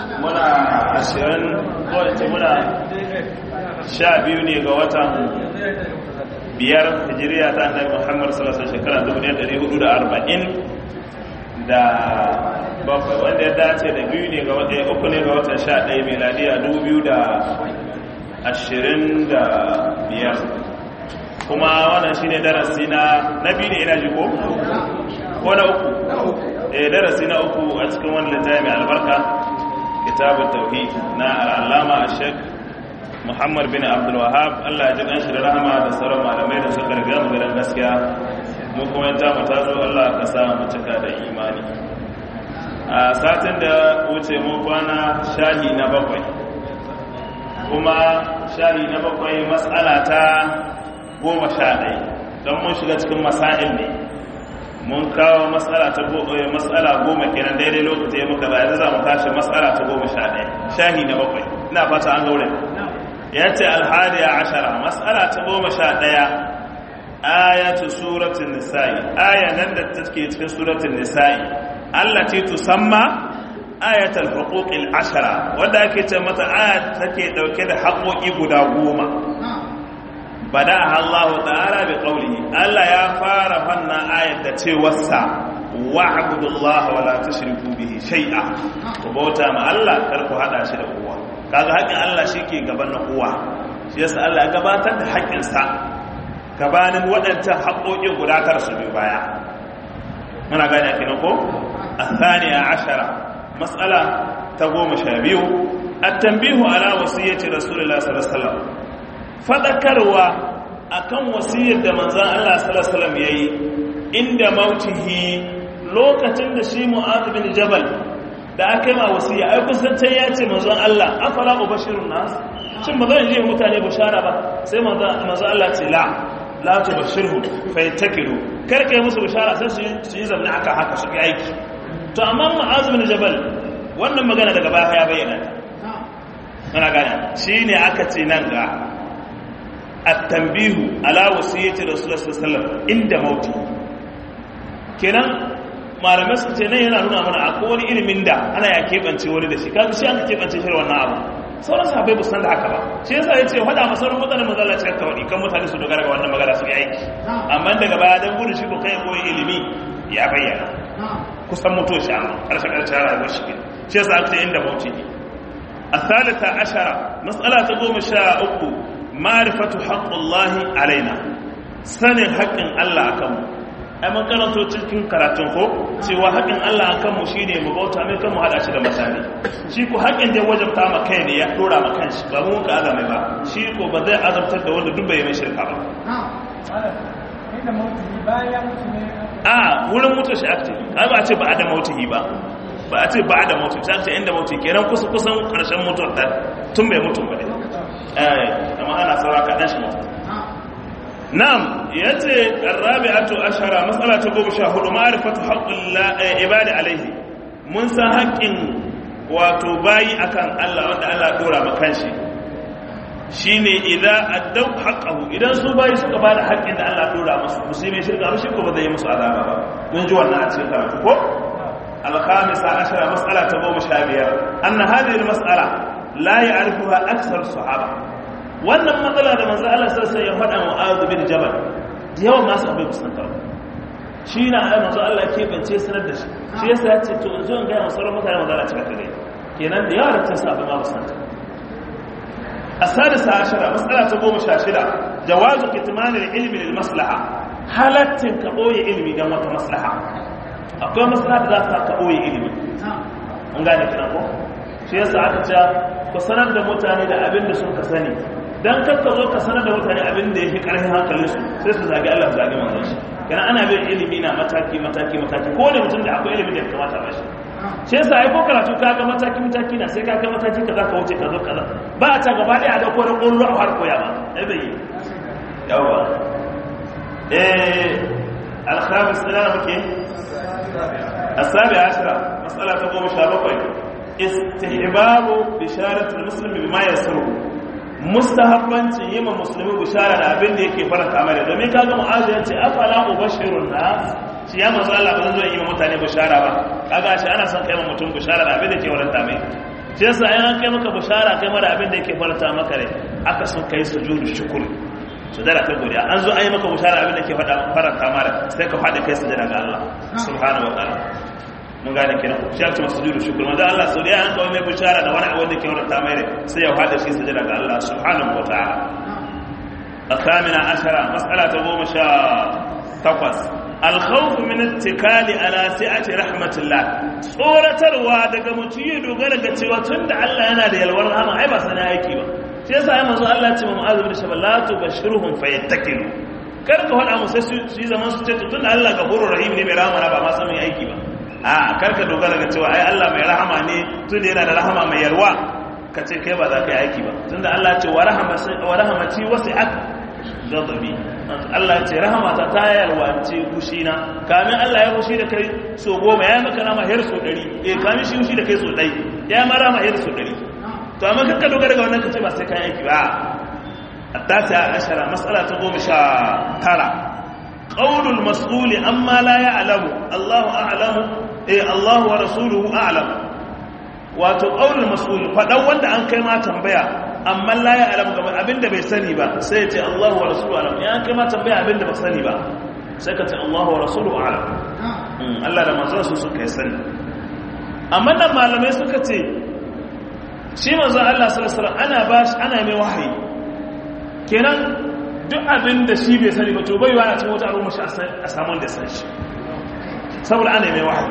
muna ashirin kowace muna sha biyu ne ga watan biyar hijiriya ta annabi muhammad sallallahu shekara 1440 da bakwai wanda ya dace da biyu ne ga watan uku ne ga watan sha ɗaya meladiya 2025 kuma wannan shine darasi na na biyu ne ina ji ko ko na uku eh darasi na uku a cikin wannan littafi mai albarka kitabut tauhid na al-allama ash-shaykh Muhammad bin Abdul Wahhab Allah ya ji dan shi da rahama da sauran malamai da suka riga mu gidan gaskiya mu kuma ta mu tazo Allah ka sa mu cika da imani a satin da wuce mun kwana shahi na bakwai kuma shahi na bakwai mas'ala ta goma sha ɗaya don mun shiga cikin masa'il ne mun kawo matsala ta matsala goma kenan daidai lokaci ya muka zai za mu tashi matsala ta goma sha ɗaya shahi na bakwai ina fata an gaure ya ce alhadiya ashara matsala ta goma sha ɗaya ayatu suratun nisa'i aya nan da take cikin suratun nisa'i allati tusamma ayatul huquqil ashara wanda ake ce mata aya take dauke da haƙoƙi guda goma بدأها الله تعالى بقوله ألا يا فار فنا آية تيوسع واعبدوا الله ولا تشركوا به شيئا وبوتا ما الله كركو هذا شيء هو kaga haƙin Allah shi ke gaban na kowa shi yasa Allah ya gabatar da haƙinsa gabanin waɗancan haƙoƙi guda tara su biyu baya muna gane kenan ko athaniya ashara mas'ala ta goma sha biyu at-tanbihu ala wasiyyati rasulullahi sallallahu alaihi wasallam fadakarwa akan wasiyar da manzan Allah sallallahu ya yi inda mautihi lokacin da shi mu'adh bin jabal da aka yi ma wasiya ai kusantar ya ce manzan Allah afala ubashirun nas shin ba zan je mutane bashara ba sai manzan Allah ce la la tubashirhu fa yattakilu kar kai musu bashara sai su yi zamna aka haka su yi aiki to amma mu'adh bin jabal wannan magana daga baya ya bayyana ana gane shine aka ce nan ga التنبيه على وصيه رسول الله صلى الله عليه وسلم عند موته kenan malamai su ce nan yana nuna mana akwai wani ilimin da ana ya keɓance wani da shi kaga shi an keɓance shi wannan abu sauran sahabbai ba san da haka ba shi yasa ya ce faɗa masa sauran mutane manzo Allah cikin kawai kan mutane su dogara ga wannan magana su yi aiki amma daga baya dan gudu shi ko kai koyi ilimi ya bayyana kusan mutuwa shi amma karshe karshe rayuwar shi shi yasa aka ce inda mauti الثالثة عشرة مسألة تقوم شاء أكو ma'rifatu haqqullahi alaina sanin haƙƙin Allah akan mu ai mun karanto cikin karatun ko cewa haƙƙin Allah akan mu shine mu bauta mai kan mu hada shi da mutane shi ko haƙƙin da wajabta ma kai ne ya dora ma kanshi ba mu ka azame ba shi ko ba zai azabtar da wanda duk bai mai shirka ba a wurin mutu shi akti ai ba a ce ba a da mautihi ba ba a ce ba a da mautihi sai ce inda mautihi kenan kusa kusan karshen mutuwar da tun bai mutu ba ne amma ana saura kaɗan shi mutu nam ya ce ƙarrabi'atu ashara matsala ta goma sha hudu ma'arifatu haƙƙun ibadi alaihi mun san haƙƙin wato bayi akan Allah wanda Allah ɗora makan shi shi ne idan addau haƙƙahu idan su bayi suka ba da haƙƙin da Allah ɗora musu musulmi shirka ba shi ko ba zai yi musu azaba ba mun ji wannan a cikin karatu ko alkhamisa ashara matsala ta goma sha biyar anna hadhihi almas'ala la ya'rifuha akthar sahaba wannan matsala da manzo Allah sai ya faɗa wa Mu'adh bin Jabal da yawan masu abin kusan ta shi na ai manzo Allah ke bance sanar da shi shi yasa ya ce to zo in ga masu mutane manzo Allah cika kare kenan da yawa da ta sa abin ma kusan ta السادسة عشرة مسألة تقوم شاشرة جواز كتمان العلم للمصلحة حالتين كأوي علمي دم مصلحة أقوى مصلحة ذات كأوي علمي mun gane kiran ko shi yasa aka ce ku sanar da mutane da abin da sun ka sani dan kakka zo ka sanar da mutane abin da yake karfin hankalin su sai su zagi Allah su zagi manzon shi kana ana bin ilimi na mataki mataki mataki ko da mutum da akwai ilimi da ya kamata ba shi shi yasa ai ko karatu ka ga mataki mataki na sai ka ga mataki kaza ka wuce ka zo kaza ba a ta gaba ɗaya a dauko da ƙollo a har koya ba ai bai yawa eh alkhamis ina muke السابع عشرة مسألة تقوم شابقين استحباب بشارة المسلم بما يسره mustahabbanci yi ma musulmi bishara da abin da yake faranta mai domin kaga mu'azu ya ce afala ubashirun nas shi ya manzo Allah ba zan zo yi ma mutane bishara ba kaga shi ana son kai ma mutum bishara da abin da ke waranta mai shi yasa an kai maka bushara kai mara abin da yake faranta maka rai aka sun kai sujudu shukuri sujada ta godiya an zo an yi maka bushara abin da ke faranta mara sai ka faɗi kai sujada ga Allah subhanahu wa ta'ala mun gane kenan shi ake masu sujudu shukuri manzo Allah sau da an kawo mai bushara da wani abin da ke faranta mai rai sai ya faɗi shi sujada ga Allah subhanahu wa ta'ala الثامنة عشرة مسألة قوم شاء تقص الخوف من الاتكال على سعة رحمة الله صورة الواد كمتي دوغر cewa tunda Allah yana da yalwar rahama ai ba sana aiki ba shi yasa ai manzo Allah ya ce mu azumi da shaballa tubashirhum fayattakilu kar ka faɗa musu su yi zaman su ce tunda Allah gafurur rahim ne mai rahama ba ma san mai aiki ba a kar ka dogara ga cewa ai Allah mai rahama ne tunda yana da rahama mai yalwa ka ce kai ba za ka yi aiki ba tunda Allah ce wa rahamati wasi'at ghadabi Allah ce rahamata ta yalwace kushina kamin Allah ya kushi da kai so goma ya maka rama har so dari eh kamin shi kushi da kai so dai ya ma rama har so dari to amma kanka dogara ga wannan kace ba sai kai aiki ba التاسعة عشرة مسألة قوم شاء ترى قول المسؤول أما لا يعلم الله أعلم إيه الله ورسوله أعلم wato ƙaunar masul faɗan wanda an kai ma tambaya amma la ya alamu gaba abinda bai sani ba sai ya ce Allahu wa rasulu alam ya an kai ma tambaya abinda ba sani ba sai ka ce Allahu wa rasulu alam Allah da manzon su suka yi sani amma nan malamai suka ce shi manzon Allah sallallahu alaihi wasallam ana ba shi ana mai wahayi kenan duk abinda shi bai sani ba to bai wa a cikin wata al'umma shi a samun da san shi saboda ana mai wahayi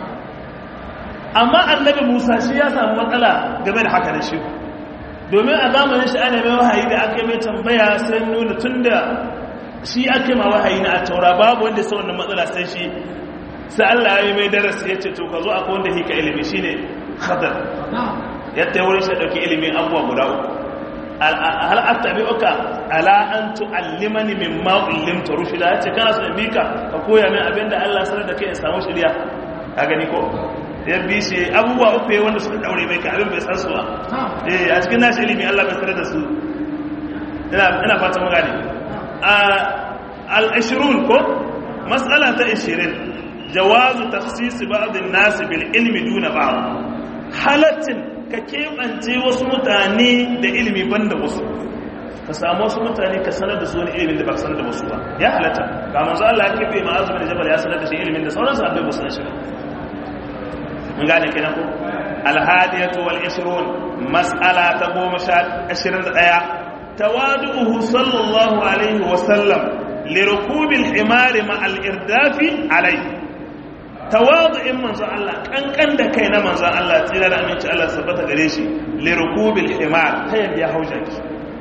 amma annabi musa shi ya samu matsala game da haka da shi domin a zamanin shi ana mai wahayi da aka mai tambaya sai nuna tun da shi aka ma wahayi na a taura babu wanda sa wannan matsala sai shi sai allah ya yi mai darasi ya ce to ka zo aka wanda hika ilimi shi ne khadar yadda ya wurin shi ɗauki ilimin abubuwa guda uku hal attabi uka ala an tu'allimani mimma ullimta rushida yace kana so in bika ka koya min abinda Allah sanar da kai in samu shiriya ka gani ko ya bi shi abubuwa uku ya wanda suka daure mai ka abin bai san su ba eh a cikin nashi ilimi Allah bai sanar da su ina fata mu gane al-ashrun ko mas'ala ta 20 jawazu takhsis ba'd an-nas bil ilmi duna ba'd halatin ka kebance wasu mutane da ilimi banda wasu ka samu wasu mutane ka sanar da su wani ilimin da ba sanar da wasu ba ya halatta ga manzo Allah ya kebe ma'azumin da jabal ya sanar da shi ilimin da sauran sahabbai ba su san shi ba mun gane kenan ko alhadiyatu wal 20 mas'ala ta 21 tawadu'uhu sallallahu alaihi wa sallam lirukubil himari ma al-irdafi alaihi tawadu'in manzon Allah kankan da kai na manzon Allah tsira da aminci Allah sabbata gare shi lirukubil himar ta yadda ya hauja ki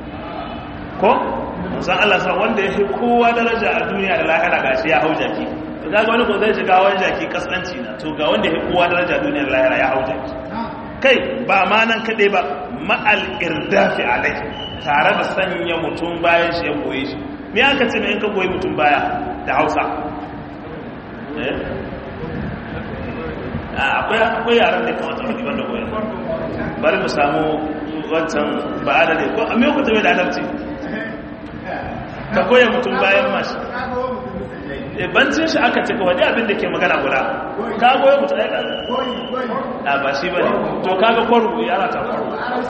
ko manzon Allah sa wanda ya fi kowa daraja a duniya da lahira gashi ya hauja ki to kaga wani ko zai shiga wani jaki kaskanci na to ga wanda ya fi kowa daraja a duniya da lahira ya hauja ki kai ba ma nan kadai ba ma'al irdafi alai tare da sanya mutum bayan shi ya goye shi me aka ce in ka goyi mutum baya da Hausa akwai yaran da kamata wani wanda goyi bari mu samu wancan ba da ne ko a me ku tabe da adalci ka koya mutum bayan mashi bancin shi aka cika wani abin da ke magana guda ka goya mutum ya a ba shi ba ne to kaga kwaru yara ta kwaru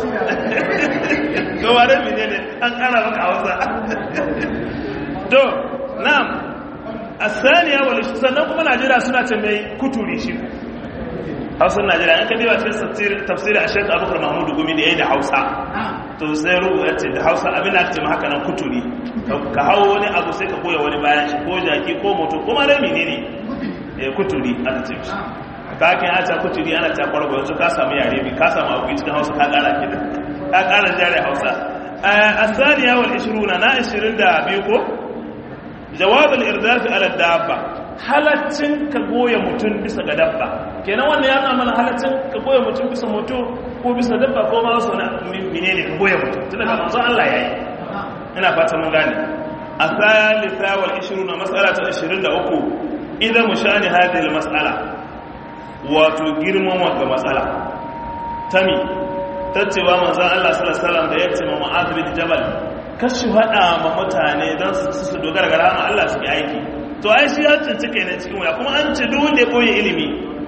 to wane mene ne an kara maka hausa to na'am a saniya wani sannan kuma najeriya suna ce mai kuturi shi hausar najeriya an kadewa cikin tafsiri a shekar abubakar mahmudu gumi da ya yi da hausa to sai rubu ya ce da hausa abin da aka ce haka nan kuturi ka hau wani abu sai ka koya wani bayan shi ko jaki ko moto kuma da mene ne ya kuturi aka ce shi ka kan ya ce kuturi ana ce kwargo yanzu ka samu yare bi ka samu abu cikin hausa ka kara kida ka kara jare hausa a saniya wal ishiruna na ishirin da biyu ko jawabin irdafi ala dabba halaccin ka goya mutum bisa ga dabba kenan wannan ya zama mana halaccin ka goya mutum bisa moto ko bisa dabba ko ma wasu na menene ka goya mutum tun daga manzon Allah yayi ina fata mun gane a thalitha wal 20 mas'ala ta 23 idan mushani hadhihi al mas'ala wato girman wanga mas'ala tami tacewa manzon Allah sallallahu alaihi wasallam da yace ma Mu'adh bin Jabal kashi hada ma mutane don su dogara ga rahama Allah su yi aiki to ai shi ya cinci kai ne cikin waya kuma an ce duk wanda ya boye ilimi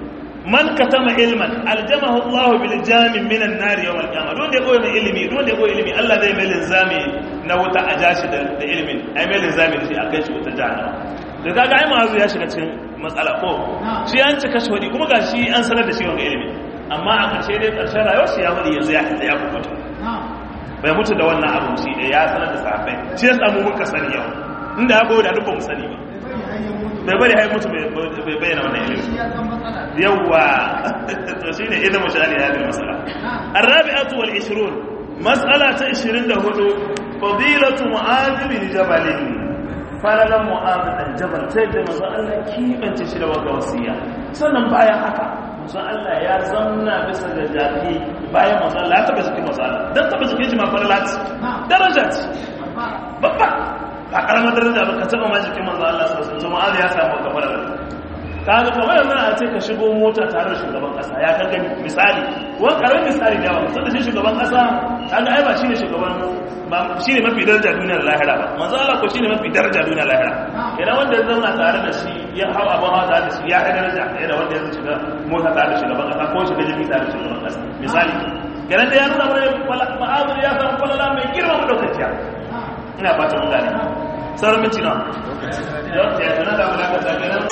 man katama ilman aljamahu Allah bil jamin minan nar yawm al qiyamah don da koyi mai ilimi don da koyi ilimi Allah zai mai linzami na wuta a jashi da ilimin ai mai linzami da shi akai shi wuta jahannama da kaga ai ma'azu ya shiga cikin matsala ko shi an cika shi wadi kuma gashi an sanar da shi wanga ilimi amma a ƙarshe dai ƙarshen rayuwar shi ya wadi yanzu ya ya kubuta bai mutu da wannan abu shi da ya sanar da sahabbai shi ya samu muka sani yau inda ya goyi da duk ba mu sani ba bai bari hai mutu bai bayyana wannan ilimi yawwa to shine idan mu shani ya bin masala arabi'atu wal 20 mas'ala ta 24 fadilatu mu'adh bin jabal falalan mu'adh dan jabal sai da manzo Allah kibance shi da wata wasiya sannan bayan haka manzo Allah ya zanna bisa da jaki bayan manzo Allah ya taba jikin manzo Allah dan taba jikin shi ma falalat darajat babba a karamar daraja ba ka taba ma jikin manzo Allah sallallahu alaihi wasallam ya samu ka fara kaga kamar yanzu a ce ka shigo mota tare da shugaban kasa ya kaga misali wani karamin misali da yawa musamman shi shugaban kasa kaga ai ba shine shugaban ba shine mafi daraja duniyar lahira ba manzo Allah ko shine mafi daraja duniyar lahira idan wanda ya zauna tare da shi ya hawa abin hawa tare da shi ya kai daraja yana wanda ya shiga mota tare da shugaban kasa ko shiga jirgi tare da shugaban kasa misali kenan da ya nuna mana ma'azuri ya samu falala mai girma madaukakiya ina fatan mun gane sauran minti nawa yau ya tana da wulakata kenan